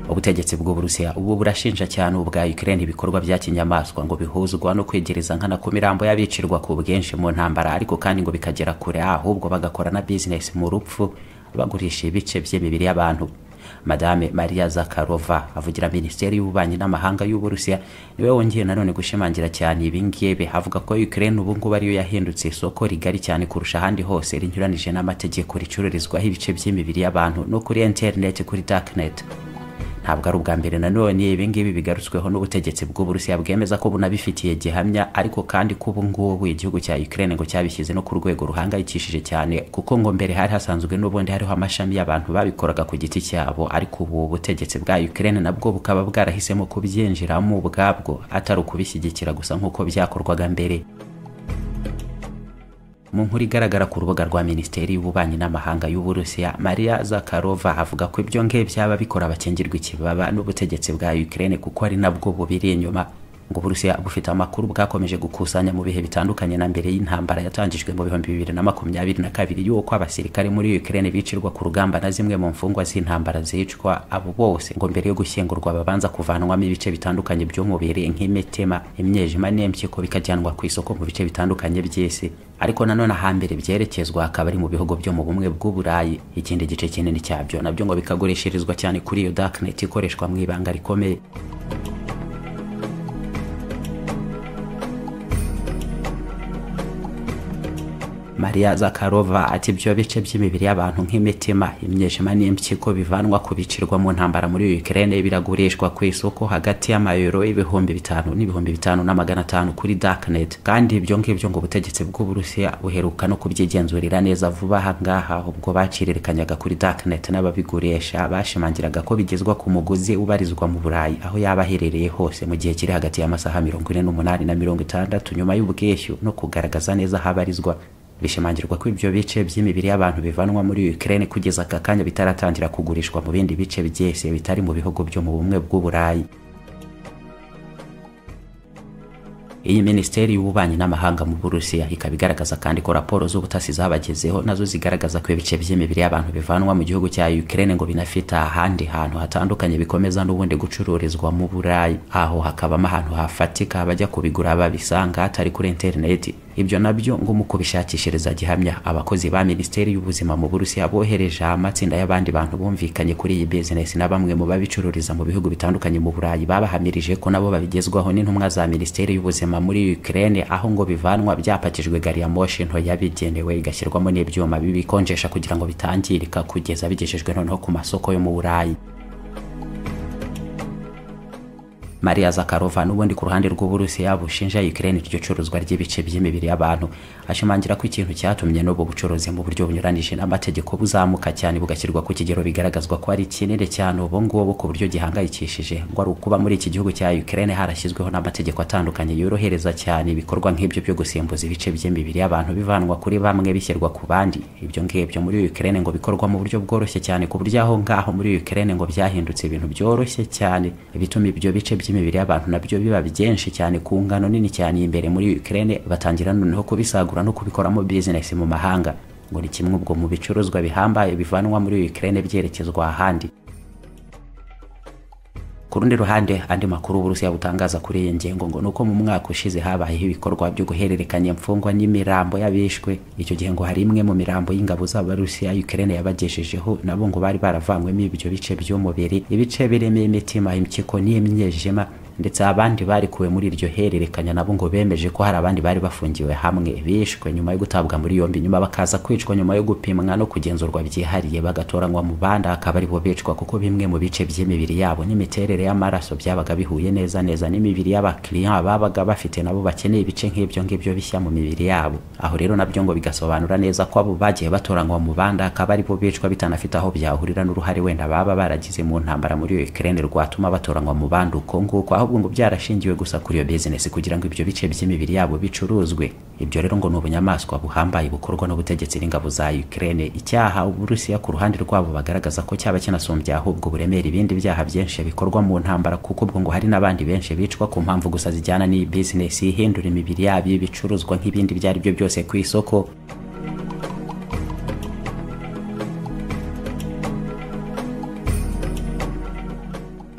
ubutegetsi bw'uburusiya ubu burashinja cyane ubwa ukraine ibikorwa bya kinyamaswa ngo bihuzwa no kwegereza nkana ku mirambo y'abicirwa ku bwinshi mu ntambara ariko kandi ngo bikagera kure ahubwo bagakora na bizinesi mu rupfu bagurisha ibice by'imibiri y'abantu madame maria zakarova avugira minisiteri y'ububanyi n'amahanga y'uburusiya niwe wongeye nanone gushimangira cyane ibingibi avuga ko ukraine ubungubu ariyo yahindutse isoko rigari cyane kurusha ahandi hose rinyuranije n'amategeko ricururizwaho ibice by'imibiri y'abantu no kuri interineti kuri darknet ntabwo ari ubwa mbere nanone ibingibi bigarutsweho n'ubutegetsi bw'uburusiya bwemeza ko bunabifitiye gihamya ariko kandi ko ubungubu igihugu cya ukraine ngo cyabishyize no ku rwego ruhangayikishije cyane kuko ngo mbere hari hasanzwe n'ubundi hariho amashami y'abantu babikoraga ku giti cyabo ariko ubu butegetsi bwa ukraine nabwo bukaba bwarahisemo kubyinjiramo ubwabwo atari ukubishyigikira gusa nk'uko byakorwaga mbere mu nkuru igaragara ku rubuga rwa minisiteri y'ububanyi n'amahanga y'uburusiya maria zakarova avuga ko ibyo ngibi byaba bikora bakingirwa ikibaba n'ubutegetsi bwa ukraine kuko ari nabwo bubiri inyuma ngo uburusiya bufite amakuru bwakomeje gukusanya mu bihe bitandukanye na mbere y'intambara yatangijwe mu bihumbi bibiri na makumyabiri na kabiri y'uko abasirikare muri ukraine bicirwa ku rugamba na zimwe mu mfungwa z'intambara zicwa abo bose ngo mbere yo gushyingurwa babanza kuvanwamo ibice bitandukanye by'umubiri nk'imitima imyejima n'impyiko bikajyanwa ku isoko mu bice bitandukanye by'isi ariko nanone ahambere byerekezwa akaba ari mu bihugu byo mu bumwe bw'uburayi ikindi gice kinini cyabyo nabyo ngo bikagurishirizwa cyane kuri iyo darknet ikoreshwa mu ibanga rikomeye maria zakarova ati ibyo bice by'imibiri y'abantu nk'imitima imyejima n'impyiko bivanwa ku bicirwa mu ntambara muri ukraine biragurishwa ku isoko hagati y'amayero y'ibihumbi bitanu n'ibihumbi bitanu na magana atanu kuri darknet kandi ibyo ngibyo ngo ubutegetsi bw'uburusiya buheruka no kubyigenzurira neza vuba aha ngaha ubwo bacirirekanyaga kuri darknet n'ababigurisha bashimangiraga ko bigezwa ku muguzi ubarizwa mu burayi aho yaba aherereye hose mu gihe kiri hagati y'amasaha mirongo ine n'umunani na mirongo itandatu nyuma y'ubwishyu no kugaragaza neza aho abarizwa bishimangirwa ko ibyo bice by'imibiri y'abantu bivanwa muri Ukraine kugeza aka kanya bitaratangira kugurishwa mu bindi bice byese bitari mu bihugu byo mu bumwe bw'uburayi iyi minisiteri y'ububanyi n'amahanga mu burusiya ikaba igaragaza kandi ko raporo z'ubutasi zabagezeho nazo zigaragaza ko ibice by'imibiri y'abantu bivanwa mu gihugu cya ukraine ngo binafite ahandi hantu hatandukanye bikomeza n'ubundi gucururizwa mu burayi aho hakabamo ahantu hafatika abajya kubigura babisanga hatari kuri interineti ibyo nabyo ngo mu kubishakishiriza gihamya abakozi ba minisiteri y'ubuzima mu burusiya bohereje amatsinda y'abandi bantu bumvikanye kuri iyi bizinesi na bamwe mu babicururiza mu bihugu bitandukanye mu burayi babahamirije ko nabo babigezwaho n'intumwa za minisiteri y'ubuzima muri ukraine aho ngo bivanwa byapakijwe gari ya moshi nto yabigenewe igashyirwamo n'ibyuma bibikonjesha kugira ngo bitangirika kugeza bigejejwe noneho ku masoko yo mu burayi maria zakarova n'ubundi ku ruhande rw'uburusiya bushinja ukraine iryo curuzwa ry'ibice by'imibiri y'abantu ashimangira ko ikintu cyatumye n'ubwo bucuruzi mu buryo bunyuranije n'amategeko buzamuka cyane bugashyirwa ku kigero bigaragazwa ko ari kinini cyane ubu ngubu ku buryo gihangayikishije ngo ari ukuba muri iki gihugu cya ukraine harashyizweho n'amategeko atandukanye yorohereza cyane ibikorwa nk'ibyo byo gusimbuza ibice by'imibiri y'abantu bivanwa kuri bamwe bishyirwa ku bandi ibyo ngibyo muri ukraine ngo bikorwa mu buryo bworoshye cyane ku buryo aho ngaho muri ukraine ngo byahindutse ibintu byoroshye cyane bituma ibyo bice by'imibiri y'abantu nabyo biba byinshi cyane ku ngano nini cyane imbere muri Ukraine batangira noneho kubisagura no kubikoramo business mu mahanga ngo ni kimwe ubwo mu bicuruzwa bihambaye bivanwa muri Ukraine byerekezwa ahandi ku rundi ruhande andi makuru uburusiya butangaza kuri iyi ngingo ngo nuko mu mwaka ushize habayeho ibikorwa byo guhererekanya imfungwa n'imirambo y'abishwe icyo gihe ngo hari imwe mu mirambo y'ingabo z'abarusiya ukraine yabagejejeho nabo ngo bari baravanywemo ibyo bice by'umubiri ibice birimo imitima impyiko n'imyejima ndetse abandi barikuwe muri iryo hererekanya nabo ngo bemeje ko hari abandi bari bafungiwe hamwe bishwe nyuma yo gutabwa muri yombi nyuma bakaza kwicwa nyuma yo gupimwa no kugenzurwa byihariye bagatoranywa mu bandi akaba aribo bicwa kuko bimwe mu bice by'imibiri yabo n'imiterere y'amaraso byabaga bihuye neza neza n'imibiri y'abakiriya babaga bafite nabo bakeneye ibice nk'ibyo ngibyo bishya mu mibiri yabo aho rero nabyo ngo bigasobanura neza ko abo bagiye batoranywa mu bandi akaba aribo bicwa bitanafite aho byahurira n'uruhare wenda baba baragize mu ntambara muri Ukraine rwatuma batoranywa mu bandi uko nguko aho ahubwo ngo byarashingiwe gusa kuri iyo bizinesi kugira ngo ibyo bice by'imibiri yabo bicuruzwe ibyo rero ngo ni ubunyamaswa buhambaye bukorwa n'ubutegetsi n'ingabo za Ukraine icyaha uburusiya ku ruhande rwabo bagaragaza ko cyaba kinasumbye ahubwo buremera ibindi byaha byinshi bikorwa mu ntambara kuko ubwo ngo hari n'abandi benshi bicwa ku mpamvu gusa zijyana n'iyi bizinesi ihindura imibiri yabo y'ibicuruzwa nk'ibindi ibyo ari byo byose ku isoko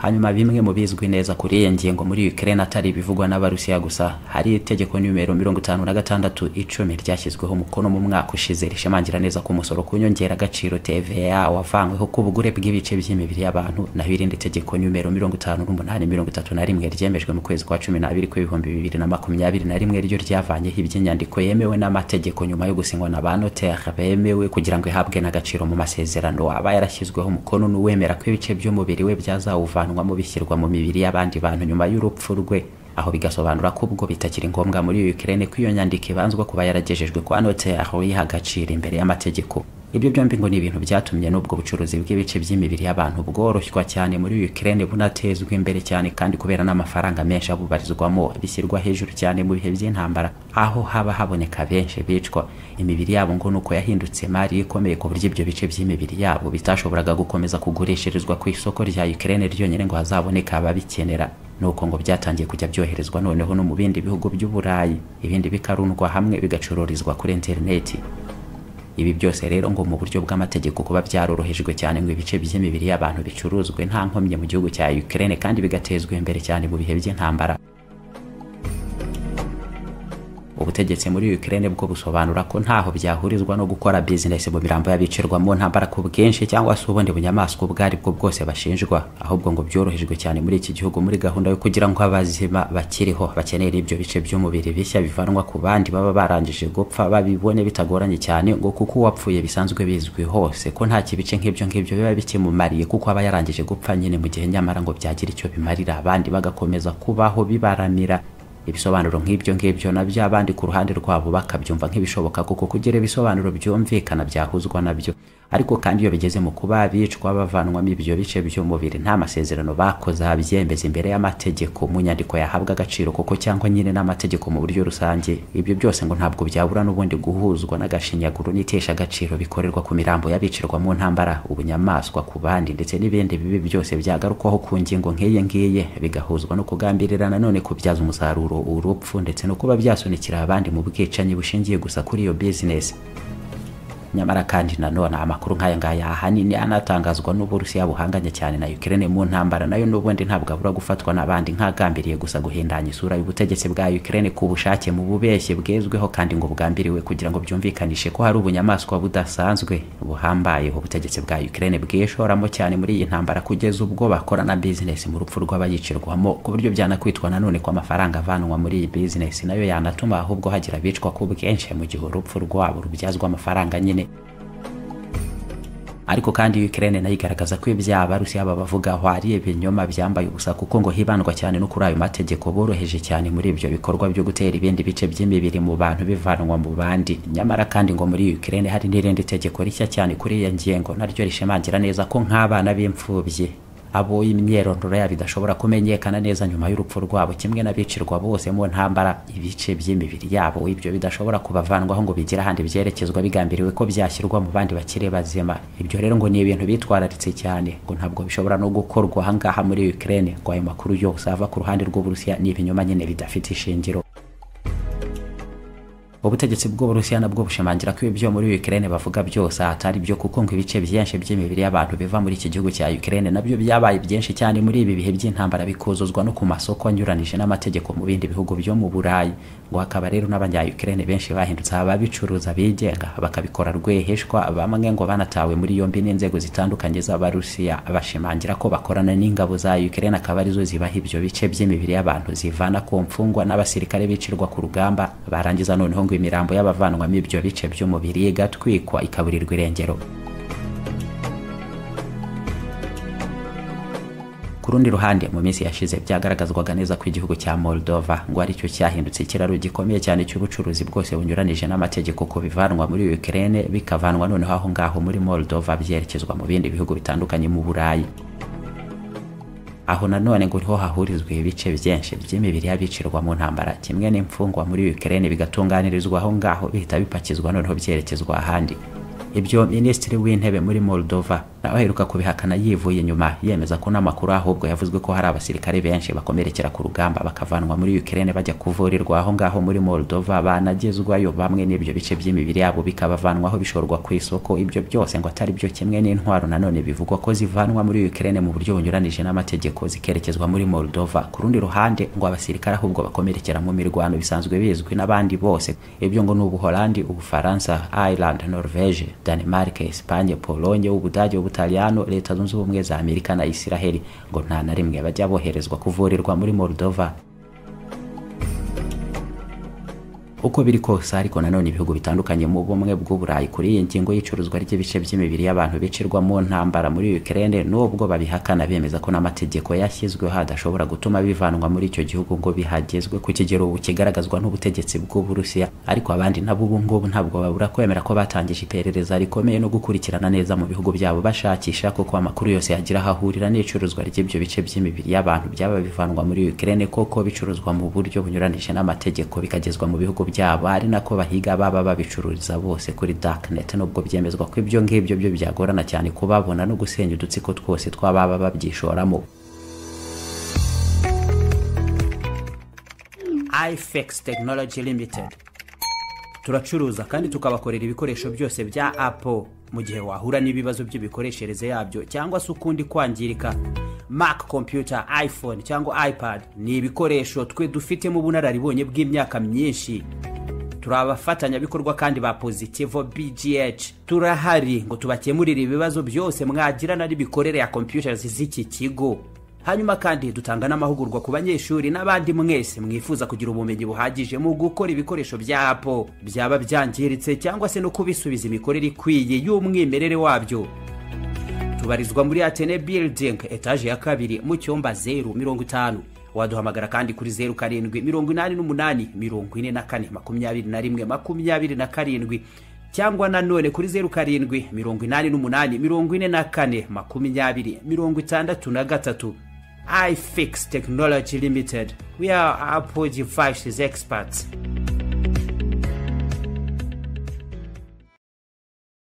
hanyuma bimwe mu bizwi neza kuri iyi ngingo muri Ukraine atari ibivugwa n'abarusiya gusa hari itegeko nimero mirongo itanu na gatandatu icumi ryashyizweho umukono mu mwaka ushize rishimangira neza ko umusoro ku nyongeragaciro TVA wavanyweho ku bugure bw'ibice by'imibiri y'abantu naho irindi tegeko nimero mirongo itanu n'umunani mirongo itatu na rimwe ryemejwe mu kwezi kwa cumi n'abiri kw'ibihumbi bibiri na makumyabiri na rimwe ryo ryavanyeho iby'inyandiko yemewe n'amategeko nyuma yo gusinywa na ba notere bemewe kugira ngo ihabwe n'agaciro mu masezerano aba yarashyizweho umukono n'uwemera ko ibice by'umubiri we byazawuvanwamo bishyirwa mu mibiri y'abandi bantu nyuma y'urupfu rwe aho bigasobanura ko ubwo bitakiri ngombwa muri Ukraine ko iyo nyandiko ibanzwa kuba yaragejejwe kwa notere yiha agaciro imbere y'amategeko ibyo byombi ngo ni ibintu byatumye n'ubwo bucuruzi bw'ibice by'imibiri y'abantu bworoshywa cyane muri Ukraine bunatezwa imbere cyane kandi kubera n'amafaranga menshi abubarizwamo bishyirwa hejuru cyane mu bihe by'intambara aho haba haboneka benshi bicwa imibiri yabo ngo nuko yahindutse imari ikomeye ku buryo ibyo bice by'imibiri yabo bitashoboraga gukomeza kugurishirizwa ku isoko rya Ukraine ryonyine ngo hazaboneka ababikenera nuko ngo byatangiye kujya byoherezwa noneho no mu bindi bihugu by'uburayi ibindi bikarundwa hamwe bigacururizwa kuri interineti ibi byose rero ngo mu buryo bw'amategeko kuba byarorohejwe cyane ngo ibice by'imibiri y'abantu bicuruzwe nta nkomyi mu gihugu cya Ukraine kandi bigatezwa imbere cyane mu bihe by'intambara ubutegetsi muri Ukraine bwo busobanura ko ntaho byahurizwa no gukora business mu mirambo y'abicirwamo ntambara ku bwinshi cyangwa se ubundi bunyamaswa ubwo ari bwo bwose bashinjwa ahubwo ngo byorohejwe cyane muri iki gihugu muri gahunda yo kugira ngo abazima bakiriho bakenera ibyo bice by'umubiri bishya bivanwa ku bandi baba barangije gupfa babibone bitagoranye cyane ngo kuko uwapfuye bisanzwe bizwi hose ko nta kibice nk'ibyo ngibyo biba bikimumariye kuko aba yarangije gupfa nyine mu gihe nyamara ngo byagira icyo bimarira abandi bagakomeza kubaho bibaramira ibisobanuro nk'ibyo ngibyo nabyo abandi ku ruhande rwabo bakabyumva nk'ibishoboka kuko kugira ibisobanuro byumvikana byahuzwa nabyo ariko kandi iyo bigeze mu kuba bicwa bavanwamo ibyo bice by'umubiri nta masezerano bakoze abyemeza imbere y'amategeko mu nyandiko yahabwa agaciro kuko cyangwa nyine n'amategeko mu buryo rusange ibyo byose ngo ntabwo byabura n'ubundi guhuzwa n'agashinyaguro n'itesha agaciro bikorerwa ku mirambo y'abicirwa mu ntambara ubunyamaswa ku bandi ndetse n'ibindi bibi byose byagarukwaho ku ngingo nk'iyi ngiyi bigahuzwa no kugambirira nanone kubyaza umusaruro urupfu ndetse no kuba byasunikira abandi mu bwicanyi bushingiye gusa kuri iyo bizinesi nyamara kandi nanone amakuru nk'aya ngaya ahanini anatangazwa n'uburusiya buhanganye cyane na Ukraine mu ntambara nayo n'ubundi ntabwo abura gufatwa n'abandi nk'agambiriye gusa guhindanya isura y'ubutegetsi bwa Ukraine ku bushake mu bubeshye bwezweho kandi ngo bugambiriwe kugira ngo byumvikanishe ko hari ubunyamaswa budasanzwe buhambaye ubutegetsi bwa Ukraine bwishoramo cyane muri iyi ntambara kugeza ubwo bakora na business mu rupfu rw'abayicirwamo ku buryo byanakwitwa nanone ko amafaranga avanwa muri iyi business nayo yanatuma ahubwo hagira abicwa ku bwinshi mu gihe urupfu rwabo rubyazwa amafaranga nyine ariko kandi Ukraine nayo igaragaza ko ibyaha abarusiya babavuga aho ari ibinyoma byambaye ubusa kuko ngo hibandwa cyane no kuri ayo mategeko boroheje cyane muri ibyo bikorwa byo gutera ibindi bice by'imibiri mu bantu bivanwa mu bandi nyamara kandi ngo muri Ukraine hari n'irindi tegeko rishya cyane kuri iyo ngingo naryo rishimangira neza ko nk'abana b'imfubyi abo imyirondoro yabo idashobora kumenyekana neza nyuma y'urupfu rwabo kimwe n'abicirwa bose mu ntambara ibice by'imibiri yabo ibyo bidashobora kubavanwaho ngo bigire ahandi byerekezwa bigambiriwe ko byashyirwa mu bandi bakiri bazima ibyo rero ngo ni ibintu bitwararitse cyane ngo ntabwo bishobora no gukorwa ahangaha muri Ukraine ngo ayo makuru yose ava ku ruhande rw'uburusiya ni ibinyoma nyine bidafite ishingiro ubutegetsi bw'uburusiya nabwo bushimangira ko ibyo muri Ukraine bavuga byose atari byo kuko ngo ibice byinshi by'imibiri y'abantu biva muri iki gihugu cya Ukraine nabyo byabaye byinshi cyane muri ibi bihe by'intambara bikuzuzwa no ku masoko anyuranije n'amategeko mu bindi bihugu byo mu Burayi ngo hakaba rero n'abanya Ukraine benshi bahindutse ababicuruza bigenga bakabikora rweheshwa bamwe ngo banatawe muri yombi n'inzego zitandukanye z'abarusiya bashimangira ko bakorana n'ingabo za Ukraine akaba arizo zibaha ibyo bice by'imibiri y'abantu zivana ku mfungwa n'abasirikare bicirwa ku rugamba barangiza noneho ngo imirambo y'abavanwamo ibyo bice by'umubiri igatwikwa ikaburirwa irengero ku rundi ruhande mu minsi yashize byagaragazwaga neza ko igihugu cya Moldova ngo ari cyo cyahindutse ikiraro gikomeye cyane cy'ubucuruzi bwose bunyuranije n'amategeko ku bivanwa muri Ukraine bikavanwa noneho aho ngaho muri Moldova byerekezwa mu bindi bihugu bitandukanye mu Burayi aho nanone ngo niho hahurizwa ibice byinshi by'imibiri y'abicirwa mu ntambara kimwe n'imfungwa muri Ukraine bigatunganirizwa aho ngaho bihita bipakizwa noneho byerekezwa ahandi ibyo minisitiri w'intebe muri Moldova nawe aheruka kubihakana yivuye inyuma yemeza ko n'amakuru ahubwo yavuzwe ko hari abasirikare benshi bakomerekera ku rugamba bakavanwa muri Ukraine bajya kuvurirwa aho ngaho muri Moldova banagezwayo bamwe n'ibyo bice by'imibiri yabo bikabavanwaho bishorwa ku isoko ibyo byose ngo atari byo kimwe n'intwaro nanone bivugwa ko zivanwa muri Ukraine mu buryo bunyuranije n'amategeko zikerekezwa muri Moldova ku rundi ruhande ngo abasirikare ahubwo bakomerekera mu mirwano bisanzwe bizwi n'abandi bose ibyo ngo ni Ubuholandi Ubufaransa Ireland Norvege Denmark Espagne Pologne Ubudage Ubutaliyano Leta Zunze Ubumwe za Amerika na Isiraheli ngo nta na rimwe bajya boherezwa kuvurirwa muri Moldova uko biri kose ariko nanone ibihugu bitandukanye mu bumwe bw'uburayi kuri iyi ngingo y'icuruzwa ry'ibice by'imibiri y'abantu bicirwa mu ntambara muri Ukraine nubwo babihakana bemeza ko n'amategeko yashyizweho adashobora gutuma bivanwa muri icyo gihugu ngo bihagezwe ku kigero ubu kigaragazwa n'ubutegetsi bw'uburusiya ariko abandi nabo ubu ngubu ntabwo babura kwemera ko batangije iperereza rikomeye no gukurikirana neza mu bihugu byabo bashakisha kuko amakuru yose yagira aho ahurira n'icuruzwa ry'ibyo bice by'imibiri y'abantu byaba bivanwa muri Ukraine koko bicuruzwa mu buryo bunyuranije n'amategeko bikagezwa mu bihugu byabo ari nako bahiga baba babicururiza bose kuri darknet nubwo byemezwa ko ibyo ngibyo byo byagorana cyane kubabona no gusenya udutsiko twose tw'ababa babyishoramo ifex technology limited turacuruza kandi tukabakorera ibikoresho byose bya apple mu gihe wahura n'ibibazo by'imikoreshereze yabyo cyangwa se ukundi kwangirika mac computer iphone cyangwa ipad ni ibikoresho twe dufitemo ubunararibonye bw'imyaka myinshi turi abafatanyabikorwa kandi ba pozitivo bgh turahari ngo tubakemurire ibibazo byose mwagirana n'imikorere ya computers z'iki kigo hanyuma kandi dutanga n'amahugurwa ku banyeshuri n'abandi mwese mwifuza kugira ubumenyi buhagije mu gukora ibikoresho bya apple byaba byangiritse cyangwa se no kubisubiza imikorere ikwiye y'umwimerere wabyo tubarizwa muri atene building etaje ya kabiri mu cyumba zeru mirongo itanu waduhamagara kandi kuri zeru karindwi mirongo inani n'umunani mirongo ine na kane makumyabiri na rimwe makumyabiri na karindwi cyangwa nanone kuri zeru karindwi mirongo inani n'umunani mirongo ine na kane makumyabiri mirongo itandatu na gatatu ifix technology limited we are apple devices experts